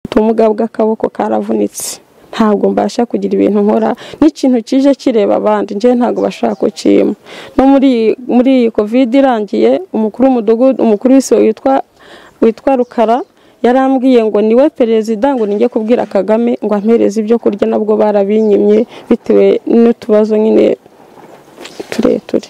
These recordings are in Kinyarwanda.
mfite ubumuga bw'akaboko karavunitse ntabwo mbasha kugira ibintu nkora n'ikintu kije kireba abandi njyewe ntabwo bashaka kucyima no muri muri iyi covid irangiye umukuru w'umudugudu umukuru w'isi witwa witwa rukara yarambwiye ngo niwe perezida ngo ninjye kubwira kagame ngo ampereze ibyo kurya nabwo barabinyimye bitewe n'utubazo nyine tureture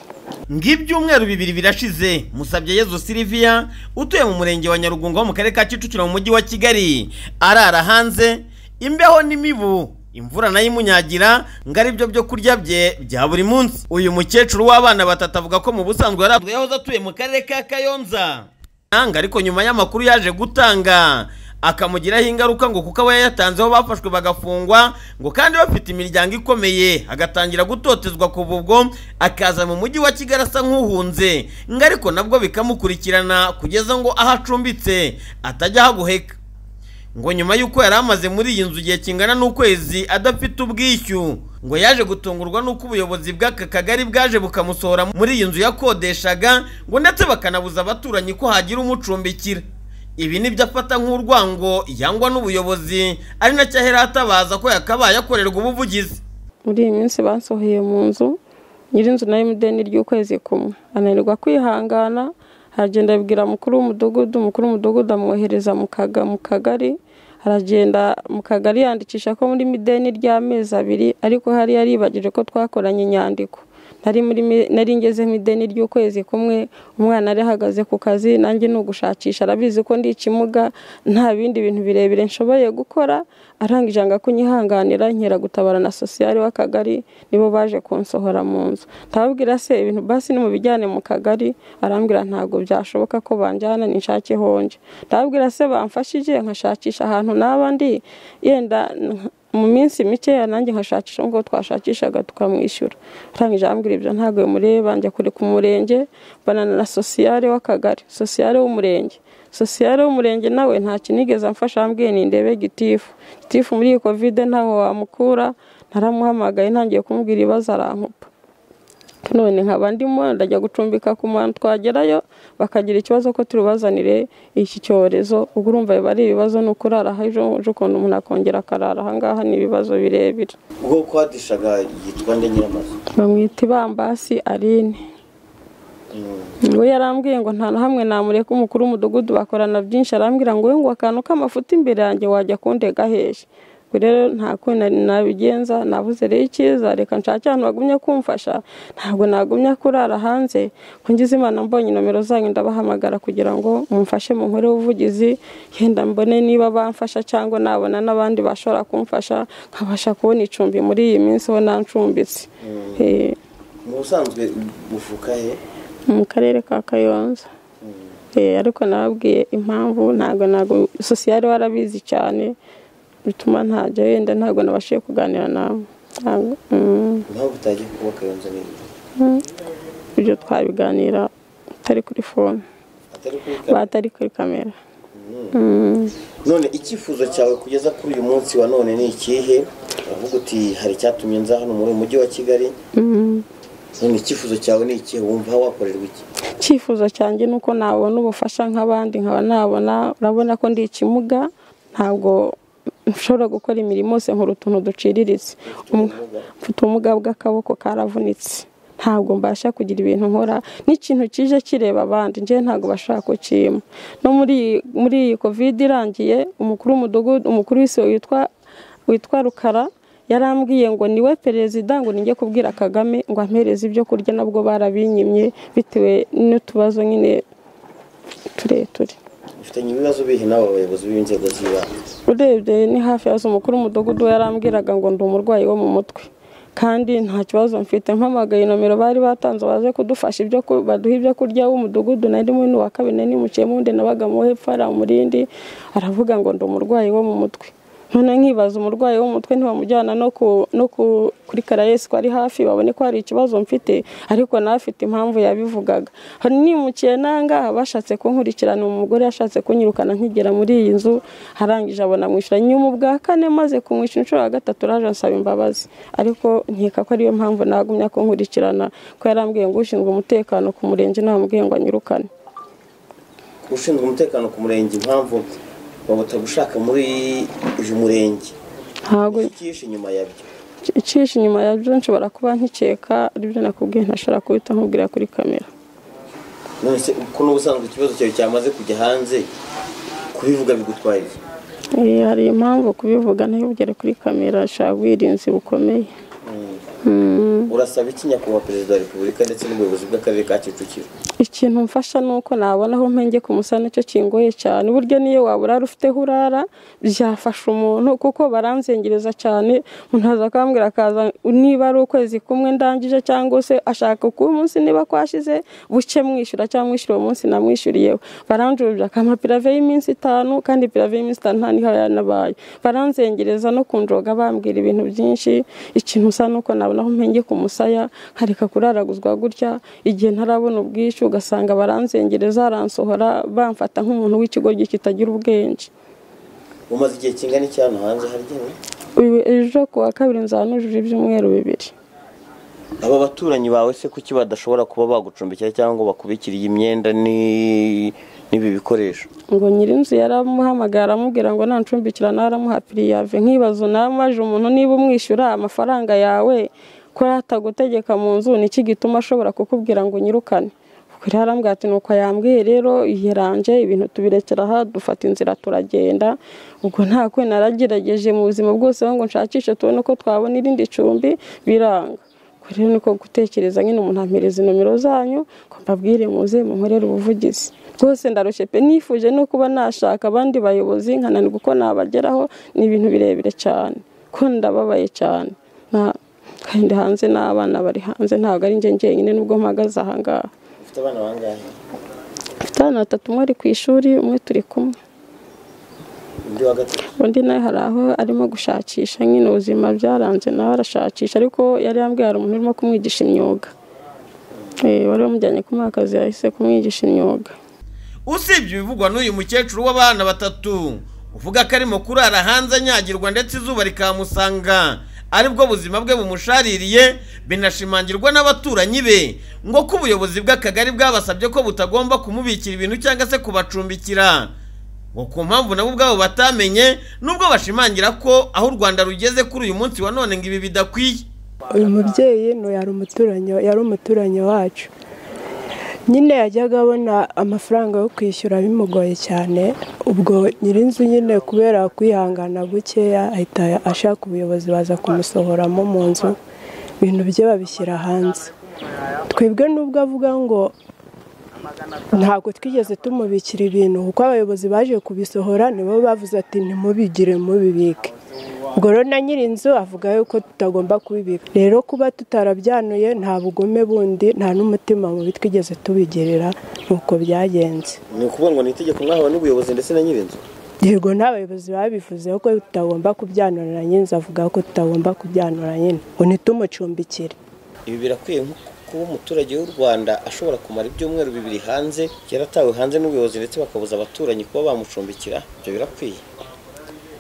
ng'ibyumweru bibiri birashize musabye yezu siliviya utuye mu murenge wa nyarugunga wo mu karere ka kicukiro mu mujyi wa kigali arara hanze imbeho n'imibu imvura nayo imunyagira ngo ari byo byo kurya bye bya buri munsi uyu mukecuru w'abana batatu avuga ko mu busanzwe yari yahoze atuye mu karere ka kayonza ariko nyuma y'amakuru yaje gutanga akamugiraho ingaruka ngo kuko aba yayatanzeho bafashwe bagafungwa ngo kandi bafite imiryango ikomeye agatangira gutotezwa kuva ubwo akaza mu mujyi wa kigali asa nk'uhunze ngo ariko nabwo bikamukurikirana kugeza ngo aho acumbitse atajya ahaguheka ngo nyuma y'uko yari amaze muri iyi nzu igihe kingana n'ukwezi adafite ubwishyu ngo yaje gutungurwa n'uko ubuyobozi bw'aka kagari bwaje bukamusohora muri iyi nzu yakodeshaga ngo ndetse bakanabuza abaturanyi ko hagira umucumbikira ibi nibyo afata nk'urwango yangwa n'ubuyobozi ari nacyo ahera atabaza ko yakabaye akorerwa ubuvugizi muri iyi minsi basohoye mu nzu nyir'inzu nayo imudeni ry'ukwezi kumwe ananirwa kwihangana aragenda abibwira mukuru w'umudugudu mukuru w'umudugudu amwohereza mu kagari aragenda mu kagari yandikisha ko muri mideni ry'amezi abiri ariko hari yaribagije ko twakoranye inyandiko nari ngeze mu ideni ry'ukwezi kumwe umwana ari ahagaze ku kazi nanjye ni ugushakisha arabizi ko ndi ikimuga nta bindi bintu birebire nshoboye gukora arangije anga kunyihanganira nkera gutabara na sosiyali w'akagari nibo baje kunsohora mu nzu ndababwira se ibintu basi ni mu bijyane mu kagari arambwira ntabwo byashoboka ko banjyana ninshake honje ndababwira se bamfashije nkashakisha ahantu naba ndi yenda mu minsi mikeya nanjye nkashakisha ngo twashakishaga tukamwishyura arangije ambwira ibyo ntabwo bimureba njya kure ku murenge banana na sosiyale w'akagari sosiyale w'umurenge sosiyale w'umurenge nawe nta kinigeze amfasha ambwiye ni ndebe gitifu gitifu muri iyi kovide ntaho wamukura naramuhamagaye ntangiye kumubwira ibibazo arankupa none nkaba ndimo ndajya gucumbika ku muntu twagerayo bakagira ikibazo ko turubazanire iki cyorezo ubwo urumva biba ari ibibazo ni ukurara hejuru ukuntu umuntu akongera akarara ahangaha ni ibibazo birebire ubwoko hadishaga yitwa nde nyiramazu bamwita ibambasi arine we yarambwiye ngo nta na hamwe namureka umukuru w'umudugudu bakorana byinshi arambwira ngo ngo akantu k'amafuti imbere yanjye wajya kundega hejuru rero nta kuntu nabigenza nabuze rero icyiza reka nshake ahantu bagumye kumfasha ntabwo nagumya kurara hanze kungize imana mbonye nomero zanyu ndabahamagara kugira ngo mumfashe mu nkore ubuvugizi yenda mbone niba bamfasha cyangwa nabona n'abandi bashobora kumfasha nkabasha kubona icumbi muri iyi minsi bo nancumbitse mu busanzwe buvuka he mu karere ka kayonza ariko nababwiye impamvu ntabwo ntabwo sosiyali warabizi cyane bituma ntajya wenda ntabwo nabashije kuganira nawe impamvu utagiye kuba kayonza n'ibyo ibyo twabiganira atari kuri fone batari kuri kamera none icyifuzo cyawe kugeza kuri uyu munsi wa none ni ikihe uravuga uti hari icyatumye nza hano muri uyu mujyi wa kigali none icyifuzo cyawe ni ikihe wumva wakorerwa iki icyifuzo cyanjye ni uko nabona ubufasha nk'abandi nkaba nabona urabona ko ndi ikimuga ntabwo nshobora gukora imirimo yose nkora utuntu duciriritse mfite ubumuga bw'akaboko karavunitse ntabwo mbasha kugira ibintu nkora n'ikintu kije kireba abandi njyewe ntabwo bashaka kucyima no muri muri iyi covid irangiye umukuru w'umudugudu umukuru w'isi witwa witwa rukara yarambwiye ngo niwe perezida ngo ninjye kubwira kagame ngo ampereze ibyo kurya nabwo barabinyimye bitewe n'utubazo nyine tureture bafitanye ibibazo bihe n'abo bayobozi b'inzego z'ibanze urebye ni hafi yazo umukuru w'umudugudu we yarambwiraga ngo ndi umurwayi wo mu mutwe kandi nta kibazo mfite mpamagaye nomero bari batanze baze kudufasha ibyo baduha ibyo kurya w'umudugudu nari muri wa kabiri nari nimukiye mundi nabaga mu hepfo hari umurindi aravuga ngo ndi umurwayi wo mu mutwe none nkibaza umurwayi wo mu mutwe ntibamujyana no kuri karayesi ko ari hafi babone ko hari ikibazo mfite ariko n'afite impamvu yabivugaga hari nimukiye nangaha bashatse kunkurikirana umugore yashatse kunyirukana nkigera muri iyi nzu arangije abona amwishyura nyuma ubwa kane maze kumwishyura inshuro ya gatatu raje asaba imbabazi ariko nkeka ko ariyo mpamvu nagumya kunkurikirana ko yarambwiye ngo ushinzwe umutekano ku murenge ntamubwiye ngo anyirukane ushinzwe umutekano ku murenge impamvu waba utagushaka muri uyu murenge ntabwo icyishe inyuma yabyo icisha inyuma ya byo nshobora kuba nkikeka aribyo nakubwiye ntashobora kubita nkubwira kuri kamera none se ko n'ubusanzwe ikibazo cyawe cyamaze kujya hanze kubivuga bigutwaye iki? Eh, hari impamvu kubivuga ntibugere kuri kamera shaka ubwirinzi bukomeye Mm. urasaba iki nyakubahwa perezida wa repubulika ndetse n'ubuyobozi bw'akarere ka kicukiro ikintu mfasha ni uko nabona aho mpenge ku musa nicyo kingoye cyane burya niyo waba urara ufiteho urara byafasha umuntu kuko baranzengereza cyane umuntu aza akambwira akaza niba ari ukwezi kumwe ndangije cyangwa se ashaka kuba umunsi niba kwashize buke mwishyura cyangwa mwishyura uwo munsi namwishyuriyeho baranjurira akampa pirave y'iminsi itanu kandi pirave y'iminsi itanu nta niho yanabaye baranzengereza no kunjoga bambwira ibintu byinshi ikintu usa nuko nabona aho mpenge ku musaya nkareka kuraraguzwa gutya igihe ntarabona ubwishyu ugasanga baranzengereza baransohora bamfata nk'umuntu w'ikigo kitagira ubwenge umaze igihe kingana iki hano hanze haryewe Uyu- ejo ku wa kabiri nzaba nujuje ibyumweru bibiri aba baturanyi bawe se kuki badashobora kuba bagucumbikira cyangwa ngo bakubikiriye imyenda ni- n'ibi bikoresho ngo nyir'inzu yaramuhamagara aramubwira ngo nancumbikira nawe aramuha piriyave nkibazo nawe maje umuntu niba umwishyura amafaranga yawe ko yatagutegeka mu nzu ni iki gituma ashobora kukubwira ngo unyirukane kuri arambwira ati nuko yambwiye rero yaranje ibintu tubirekera aha dufata inzira turagenda ubwo nta kwe naragerageje mu buzima bwose aho ngo nshakishe tubone ko twabona irindi cumbi biranga Ubwo rero niko gutekereza nyine umuntu ampereza nomero zanyu ngo mbabwire muze munkorere ubuvugizi rwose ndarushye pe nifuje no kuba nashaka abandi bayobozi nkananirwa uko nabageraho ni ibintu birebire cyane ko ndababaye cyane Na- kandi hanze n'abana bari hanze ntabwo ari njye njyenyine nubwo mpagaze ahangaha ufite abana bangahe mfite abana batatu umwe ari ku ishuri umwe turi kumwe undi wa gatatu undi nawe hari aho arimo gushakisha nyine ubuzima byaranze nawe arashakisha ariko yari yambwiye hari umuntu urimo kumwigisha imyuga Eh, wari wamujyanye kumuha akazi yahise kumwigisha imyuga usibye ibivugwa n'uyu mukecuru w'abana batatu uvuga ko arimo kurara hanze anyagirwa ndetse izuba rikamusanga aribwo buzima bwe bumushaririye binashimangirwa n'abaturanyi be ngo ko ubuyobozi bw'akagari bwabasabye ko butagomba kumubikira ibintu cyangwa se kubacumbikira ngo ku mpamvu nabo ubwabo batamenye nubwo bashimangira ko aho u rwanda rugeze kuri uyu munsi wa none ngo ibi bidakwiye uyu mubyeyi ni yari umuturanyi yari umuturanyi wacu nyine yajyaga abona amafaranga yo kwishyura bimugoye cyane ubwo nyirinzu nyine kubera kwihangana gukeya ahita ashaka ubuyobozi baza kumusohoramo mu nzu ibintu bye babishyira hanze twebwe nubwo avuga ngo ntabwo twigeze tumubikira ibintu kuko abayobozi baje kubisohora nibo bavuze ati ntimubigire mubibike ubwo rero na nyirinzu avuga yuko tutagomba kubibika rero kuba tutarabyanuye nta bugome bundi nta n'umutima mubi twigeze tubigirira nuko byagenze ni ukuvuga ngo ni itegeko mwahawe n'ubuyobozi ndetse na nyir'inzu yego n'abayobozi babivuze ko tutagomba kubyanura na nyirinzu avuga ko tutagomba kubyanura nyine ngo nitumucumbikire ibi birakwiye nko kuba umuturage w'u rwanda ashobora kumara ibyumweru bibiri hanze yaratawe hanze n'ubuyobozi ndetse bakabuza abaturanyi kuba bamucumbikira ibyo birakwiye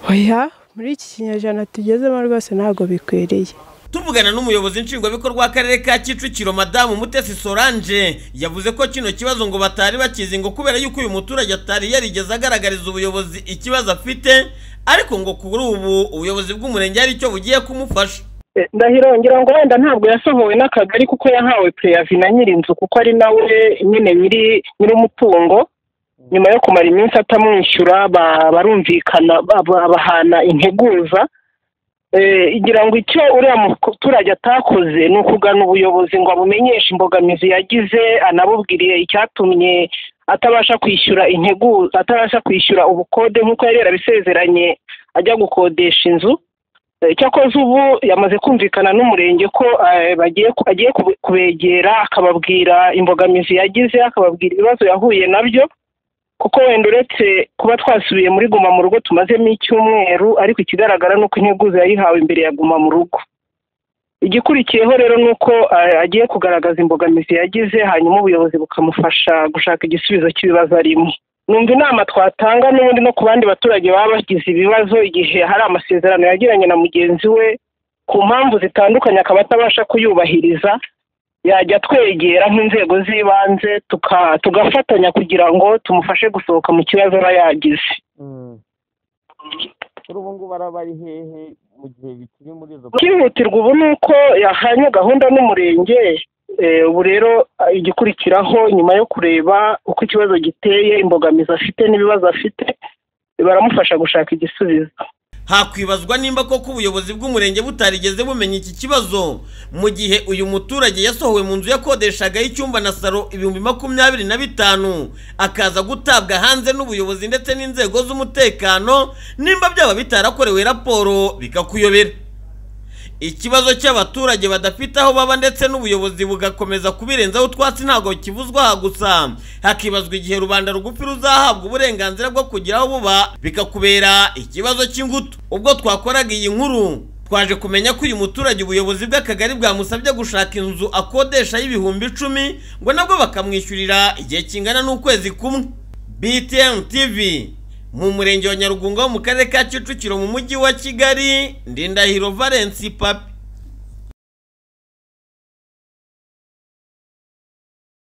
oya muri iki kinyejana tugezemo rwose ntabwo bikwiriye tuvugana n'umuyobozi nshingwabikorwa w'akarere ka kicukiro madamu mutesi solange yavuze ko kino kibazo ngo batari bakizi ngo kubera yuko uyu muturage atari yarigeze agaragariza ubuyobozi ikibazo afite ariko ngo kuri ubu ubuyobozi bw'umurenge hari icyo bugiye kumufasha Eh, ndahiro ngira ngo wenda ntabwo yasohowe n'akagari kuko yahawe preyavi na nyirinzu kuko ari nawe nyine nyiri nyir'umutungo nyuma yo kumara iminsi atamwishyura ba- barumvikana ba- ba- bahana integuza Eh, ngira ngo icyo uriya muturage atakoze ni ukugana ubuyobozi ngo abumenyeshe imbogamizi yagize anabubwiriye icyatumye atabasha kwishyura integuza atabasha kwishyura ubukode nk'uko yari yarabisezeranye ajya gukodesha inzu Eh, cyakoze ubu yamaze kumvikana n'umurenge ko eh, bagiye ku- agiye kube- kubegera akababwira imbogamizi yagize akababwira ibibazo yahuye nabyo kuko wenda uretse kuba twasubiye muri guma mu rugo tumazemo icyumweru ariko ikigaragara ni uko integuza yayihawe imbere ya guma mu rugo igikurikiyeho rero ni uko eh, agiye kugaragaza imbogamizi yagize hanyuma ubuyobozi bukamufasha gushaka igisubizo cy'ibibazo arimo numva inama twatanga n'ubundi no ku bandi baturage baba bagize ibibazo igihe hari amasezerano yagiranye na mugenzi we ku mpamvu zitandukanye akaba atabasha kuyubahiriza yajya twegera nk'inzego z'ibanze tuka- tugafatanya kugira ngo tumufashe gusohoka mu kibazo aba yagize kuri ubu ngubu arabari hehe mu gihe bikiri muri izo byihutirwa ubu ni uko yahanye gahunda n'umurenge eh, ubu rero ah, igikurikiraho nyuma yo kureba uko ikibazo giteye imbogamizi afite n'ibibazo afite baramufasha gushaka igisubizo hakwibazwa nimba koko ubuyobozi bw'umurenge butarigeze bumenya iki kibazo mu gihe uyu muturage yasohowe mu nzu yakodeshagaho icyumba na saro ibihumbi makumyabiri na bitanu akaza gutabwa hanze n'ubuyobozi ndetse n'inzego z'umutekano nimba byaba bitarakorewe raporo bikakuyobera ikibazo cy'abaturage badafite aho baba ndetse n'ubuyobozi bugakomeza kubirenzaho utwatsi ntabwo kivuzwa aha gusa hakibazwa igihe rubanda rugufi ruzahabwa uburenganzira bwo kugira aho buba bikakubera ikibazo cy'ingutu ubwo twakoraga iyi nkuru twaje kumenya ko uyu muturage ubuyobozi bw'akagari bwamusabye gushaka inzu akodesha y'ibihumbi icumi ngo nabwo bakamwishyurira igihe kingana n'ukwezi kumwe btm tv mu murenge wa nyarugunga wo mu karere ka kicukiro mu mujyi wa kigali ndindahiro valence papi